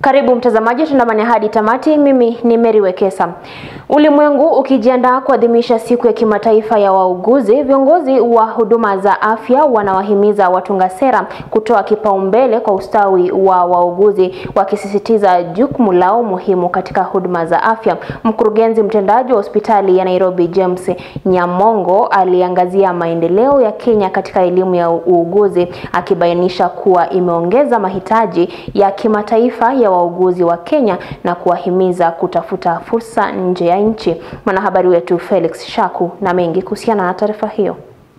Karibu mtazamaji, tuandamane hadi tamati. Mimi ni Mary Wekesa. Ulimwengu ukijiandaa kuadhimisha siku ya kimataifa ya wauguzi, viongozi wa huduma za afya wanawahimiza watunga sera kutoa kipaumbele kwa ustawi wa wauguzi, wakisisitiza jukumu lao muhimu katika huduma za afya. Mkurugenzi mtendaji wa hospitali ya Nairobi James Nyamongo aliangazia maendeleo ya Kenya katika elimu ya uuguzi, akibainisha kuwa imeongeza mahitaji ya kimataifa ya wauguzi wa Kenya na kuwahimiza kutafuta fursa nje ya nchi. Mwanahabari wetu Felix Shaku na mengi kuhusiana na taarifa hiyo.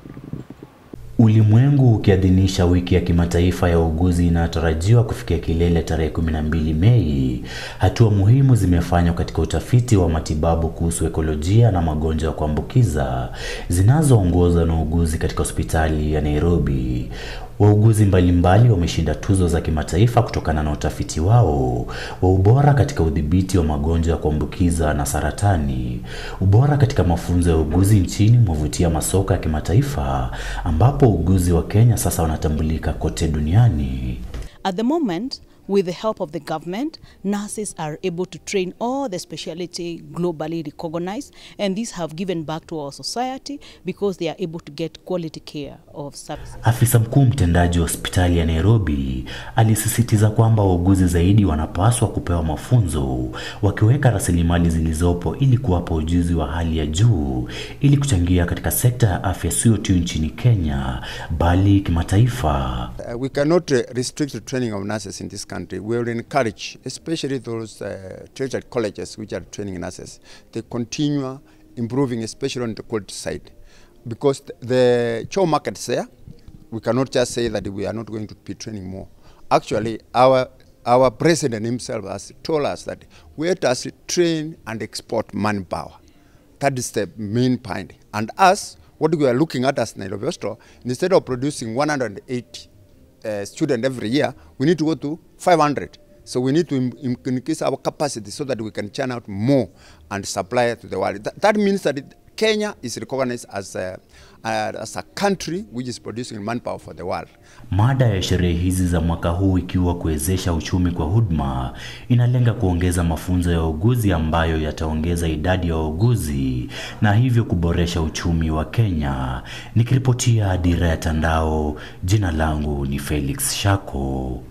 Ulimwengu ukiadhimisha wiki ya kimataifa ya uuguzi inayotarajiwa kufikia kilele tarehe 12 Mei, hatua muhimu zimefanywa katika utafiti wa matibabu kuhusu ekolojia na magonjwa ya kuambukiza zinazoongozwa na uuguzi katika hospitali ya Nairobi. Wauguzi mbalimbali wameshinda tuzo za kimataifa kutokana na utafiti wao wa ubora katika udhibiti wa magonjwa ya kuambukiza na saratani. Ubora katika mafunzo ya uuguzi nchini mwavutia masoko ya kimataifa ambapo uuguzi wa Kenya sasa wanatambulika kote duniani. At the moment, with the help of the government, nurses are able to train all the specialty globally recognized, and these have given back to our society because they are able to get quality care of services. Afisa mkuu mtendaji wa hospitali ya Nairobi alisisitiza kwamba wauguzi zaidi wanapaswa kupewa mafunzo, wakiweka rasilimali zilizopo ili kuwapa ujuzi wa hali ya juu ili kuchangia katika sekta ya afya sio tu nchini Kenya bali kimataifa. Uh, we cannot uh, restrict the training of nurses in this country. We will encourage, especially those uh, tertiary colleges which are training nurses, they continue improving, especially on the quality side. Because th- the job market is there, we cannot just say that we are not going to be training more. Actually, our our president himself has told us that we have to train and export manpower. That is the main point. And us, what we are looking at as Nairobi Hospital, instead of producing 180 uh, students every year, we need to go to 500. So we need to im- im- increase our capacity so that we can churn out more and supply to the world. Th- that means that it, Kenya is recognized as a, uh, as a country which is producing manpower for the world. Mada ya sherehe hizi za mwaka huu ikiwa kuwezesha uchumi kwa huduma, inalenga kuongeza mafunzo ya wauguzi ambayo yataongeza idadi ya wauguzi na hivyo kuboresha uchumi wa Kenya. Nikiripotia Dira ya Tandao, jina langu ni Felix Shako.